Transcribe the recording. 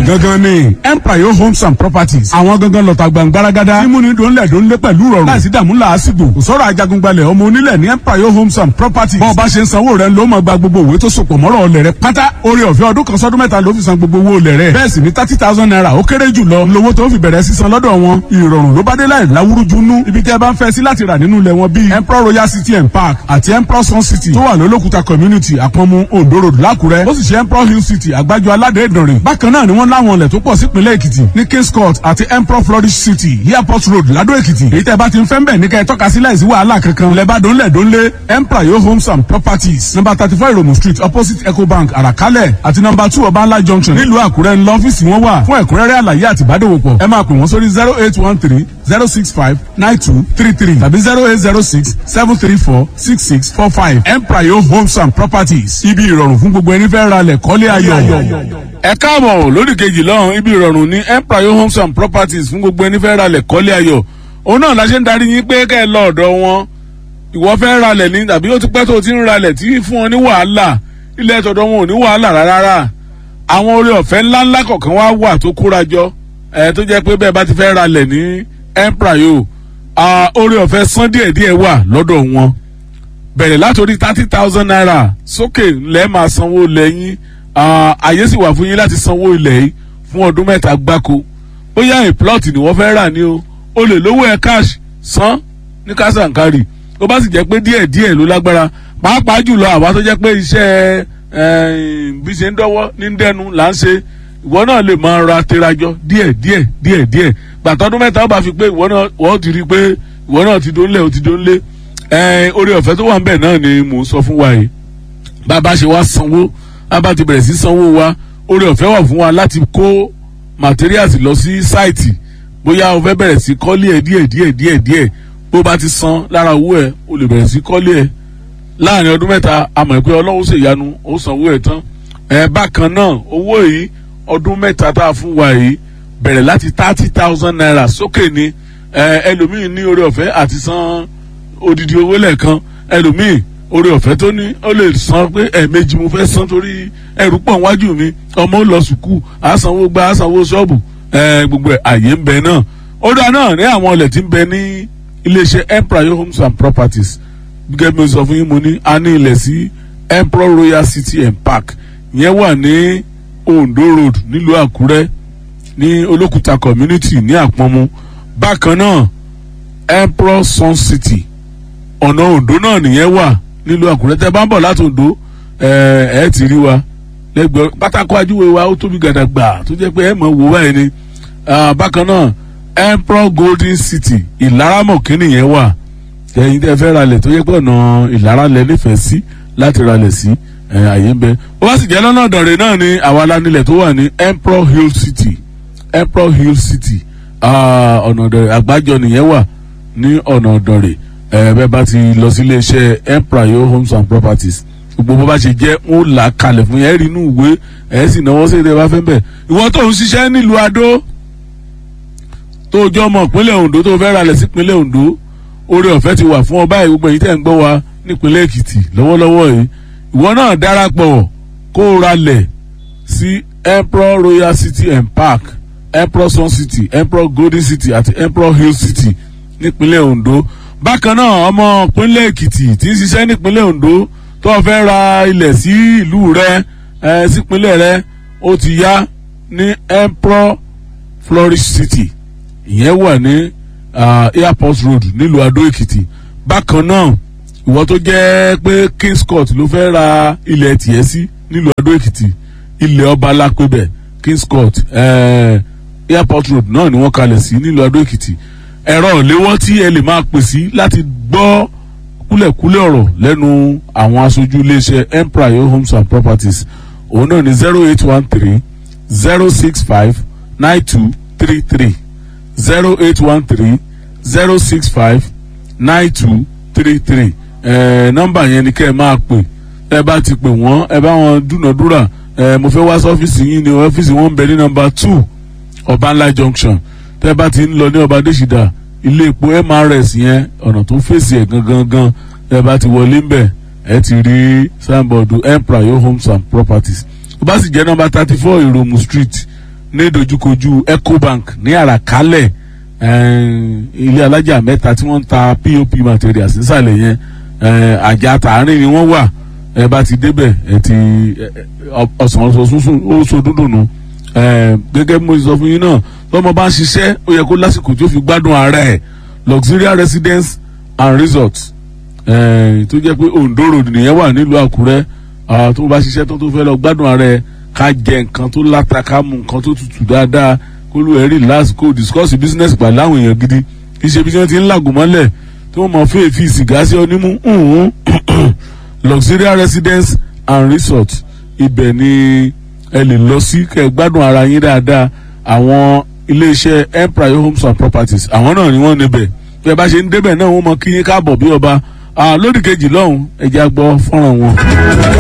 gangan ni empire homes and properties àwọn gangan lọ́ta gbàngbáragádá mímúni dòńlẹ̀ dòńlé pẹ̀lú rọrùn láìsí dààmú làásìgbò kò sọ̀rọ̀ ajagungbalẹ̀ ọmọ onílẹ̀ ní empire homes and properties bọ́ọ̀ bá ṣe ń sanwó rẹ̀ ló máa gba gbogbo òwe tó sopọ̀ mọ́rọ̀ ọlẹ̀ rẹ̀ pátá orí ọ̀fẹ́ ọdún kan sọ́dún mẹ́ta ló fi san gbogbo owó ọlẹ̀ rẹ̀ bẹ́ẹ̀ sì ni thirty thousand naira ó kéré jù lọ lówó tó fi bẹ̀rẹ̀ sísan lọ́dọ̀ wọn ìrọ̀rùn ló bá dé láì láwúrújú nú ibi tẹ́ ẹ bá ń fẹ́ sí láti rà nínú ilẹ̀ wọn bíi emperor royal city and park àti emperor sun city tó wà lólókùta community àpọ̀nmu ondo road lákùrẹ́ ó sì ṣe emperor hill city àgbájọ aládé ìdànrè bákan náà ni wọ́n láwọn ilẹ̀ tó pọ̀ sípínlẹ̀ èkìtì ní kings court àti emperor flourish city airport road ládó èkìtì èyí tẹ́ bá ti ń fẹ́ ń bẹ̀ ní kẹ́ ẹ tọ́ka sí láìsí wàhálà kankan lẹ́bàá dónlẹ̀ dónlé emperor yo homes and properties number thirty four iromu street opposite ecobank àràkálẹ̀ àti number two ọbańlá junction nílùú àkúrẹ́ ńlọ ọ́fíìsì wọn wà fún ẹ̀kúnrẹ́rẹ́ àlàyé àti ìbádòwòpọ̀ ẹ máa pè wọ́n sórí zero eight one three zero six five nine two three three tàbí zero eight zero six seven three four six six four five emprayo homes and properties ibi ìrọ̀rùn fún gbogbo ẹni fẹ́ ra lẹ̀ kọ́lé ayọ̀. ẹ káàbọ̀ lórí kejì lọ́hùn ibi ìrọ̀rùn ní emprayo homes and properties fún gbogbo ẹni fẹ́ ra lẹ̀ kọ́lé ayọ̀ òun náà la ṣe ń darí yín pé kẹ́ ẹ lọ ọ̀dọ̀ wọn ìwọ fẹ́ ra lẹ̀ ní tàbí ó ti pẹ́ tó o ti ń ra lẹ̀ tí fún wọn ní wàhálà ilẹ̀ tọ̀dọ̀ wọn ò ní wàhálà rárá àwọn orí ọ̀fẹ́ ńláńlá kọ̀ọ̀kan wá wà tó kóra jọ ẹ̀ tó jẹ́ pé bẹ́ẹ̀ bá ti fẹ́ ra lẹ̀ ní emprayo orí ọ̀fẹ́ san díẹ̀díẹ̀ wà lọ́dọ̀ wọn bẹ̀rẹ̀ látòrí thirty thousand naira sókè lẹ́ẹ̀ máa sanwó lẹ́yìn àyè sì wà fún yín láti sanwó ilẹ̀ yìí fún ọdún mẹ́ta gbáko bóyá a plot ni wọ́n fẹ́ rà ní o o lè lówó ẹ̀ cash san ní kásàǹkárì ó bá sì jẹ́ pé díẹ̀díẹ̀ ló lágbára pàápàá jùlọ àwa tó jẹ́ pé iṣẹ́ bí ṣe ń dọ́wọ́ ní dẹ́nu là ń ṣe ìwọ náà lè máa ra terajọ díẹ̀ díẹ̀ díẹ̀ díẹ̀ gbàtọ́dún mẹ́ta ó bá fi pé ìwọ náà wọ́n ti rí i pé ìwọ náà ti dónlé o ti dónlé orí ọ̀fẹ́ tó wà ń bẹ̀ náà ni mò ń sọ fún wa yìí bàbá ṣe wá sanwó bàbá ti bẹ̀rẹ̀ sí sanwó wa orí ọ̀fẹ́ wà fún wa láti kó materials lọ sí sáìtì bóyá o fẹ́ bẹ̀rẹ̀ sí kọ́lé ẹ̀ díẹ̀ díẹ̀ díẹ̀ díẹ̀ bó bá ti san lára owó ẹ̀ o lè bẹ̀rẹ̀ sí kọ́lé ẹ̀ láàrin ọdún mẹ́ta àmọ̀ pé ọlọ́run ṣèyanu ó sanwó ẹ̀ tán ẹ̀ bákan náà owó yìí ọdún mẹ́ta tá a fún wa yìí bẹ̀rẹ̀ láti thirty thousand naira sókè ni ẹlòmíì ní orí ọ̀fẹ́ àti san odidi owó lẹ́ẹ̀kan ẹlòmíì orí ọ̀fẹ́ tó ní ó lè san pé ẹ̀ẹ̀mejì mo fẹ́ san torí ẹrù pọ̀ níwájú mi ọmọ ó lọ sùkúù àsanwó gba àsanwó ṣọ́ọ̀bù gbogbo àyè ń bẹ náà ó dáa náà ní àwọn ọlẹ̀ tí ń bẹ ní iléeṣẹ́ empire homes and properties gẹ́gẹ́ bí mo sọ fún yín mo ní a ní ilẹ̀ sí emperor royal city and park ìyẹn wà ní ondo road nílùú àkúrẹ́ ní olókùta community ní àpọ́nmu bákan náà emperor sun city ọ̀nà ondo náà nìyẹn wà nílùú àkúrẹ́ tẹ́ bá ń bọ̀ láti ondo ẹ̀ ẹ́ ti rí wa lẹ́gbẹ̀ẹ́ pátákó ajúwe wa ó tóbi gàdàgbà tó jẹ́ pé ẹ̀ mọ̀ wò báyìí ni bákan náà emperor golden city ìlaramọ̀ kínní yẹn wà ẹ̀yin tẹ́ fẹ́ ralẹ̀ tó yẹ pé ọ̀nà ìlara lẹ nífẹ̀ẹ́ sí láti ralẹ̀ sí àyè ń bẹ ó bá sì jẹ́ lọ́nà ọ̀dọ̀rẹ̀ náà ni àwa alánilẹ̀ tó wà ní emperor hill city emperor hill city ọ̀nà ọ̀dọ̀rẹ̀ àgbájọ nìyẹn wà ní ọ̀nà ọ̀dọ̀rẹ̀ bẹ́ẹ̀ bá ti lọ sí iléeṣẹ́ emperor hill homes and properties gbogbo bó bá ṣe jẹ́ ń là kalẹ̀ fún yẹn rí inú ìwé ẹ̀ sì náwó sí ìdẹ́ bá fẹ́ bẹ̀ ìwọ tó ń ṣiṣẹ́ nílùú adó tó jọ ọmọ ìpínlẹ̀ ondo tó fẹ́ ralẹ̀ sí ìpínlẹ̀ ondo oore ọ̀fẹ́ ti wà fún ọ báyìí gbogbo èyí tẹ̀ ń gbọ́ wa nípínlẹ̀ èkìtì lọ́wọ́lọ́wọ́ yìí ìwọ náà darapọ̀ kó o ralẹ̀ sí emperor royal city and park emperor sun city emperor golden city àti emperor hill city nípínlẹ̀ ondo bákan náà ọmọ ìpínlẹ̀ èkìtì tí ń ṣiṣẹ́ nípínlẹ̀ ondo tó fẹ́ ra ilẹ̀ sí ìlú rẹ ẹ sípínlẹ̀ rẹ ó ti yá ní emperor flourish city ìyẹn wà ní uh, airport road nílùú adó èkìtì bákan náà ìwọ tó jẹ́ pé kings court ló fẹ́ ra ilẹ̀ tiẹ̀ sí nílùú adó èkìtì ilẹ̀ ọba alápẹ̀bẹ̀ kings court uh, airport road náà ni wọ́n kalẹ̀ sí nílùú adó èkìtì ẹ̀rọ ìléwọ́ tí ẹ lè máa pè sí láti gbọ́ kúlẹ̀kúlẹ̀ ọ̀rọ̀ lẹ́nu àwọn aṣojú iléeṣẹ́ empire homes and properties òun náà ní zero eight one three zero six five nine two three three zero eight one three zero six five nine two three three ẹ nọ́mbà yẹn ni kẹ́ ẹ máa pè ẹ bá ti pè wọ́n ẹ bá wọn dúnàdúrà ẹ mo fẹ́ wá sí ọ́fíìsì yín ni ọ́fíìsì wọn ń bẹ ní nọ́mbà two ọbanla junction tẹ́ bá ti ń lọ ní ọba adésìdá ilé epo mrs yẹn ọ̀nà tó fèsì ẹ̀ gangan gan tẹ́ bá ti wọlé ń bẹ̀ ẹ ti rí signboard empire homes and properties tó bá sì jẹ́ nọ́mbà thirty four ìròmù street ní dojúkojú ecobank ní àràkálẹ̀ ilé alájà mẹ́ta tí wọ́n ń ta pop materials nísàlẹ̀ yẹn àjà tààrin ni wọ́n wà ẹ bá ti débẹ̀ ẹ ti ọ̀sán ọ̀sán ó so dúndùn nù gẹ́gẹ́ bí mo sọ fún yín náà tọ́mọ bá ń ṣiṣẹ́ ó yẹ kó lásìkò tí ó fi gbádùn ara ẹ̀ luxurious residence and resort tó jẹ́ pé Ondo road nìyẹn wà nílùú Àkúrẹ́ tó bá ṣiṣẹ́ tó tó fẹ́ lọ gbádùn ara ẹ̀ ká jẹ nǹkan tó láta ká mu nǹkan tó tutù dáadáa kó lù ẹ́ relax kó discuss business pẹ̀lú àwọn èèyàn gidi kì í ṣe bí wọ́n ti ń làgùn mọ́lẹ̀ tí wọ́n mọ̀ fẹ́ẹ́ fi sìgá sí onímú luxurious residence and resort ibẹ̀ ni ẹ lè lọ sí kẹ́ gbádùn ara yín dáadáa àwọn iléeṣẹ́ empire homes and properties àwọn náà ni wọ́n níbẹ̀ bí ẹ bá ṣe ń débẹ̀ náà wọ́n mọ kí yín káàbọ̀ bí ọba lódì kejì lọ́hùn ẹ̀jẹ̀ àgbọ̀ fọ́nrán wọn.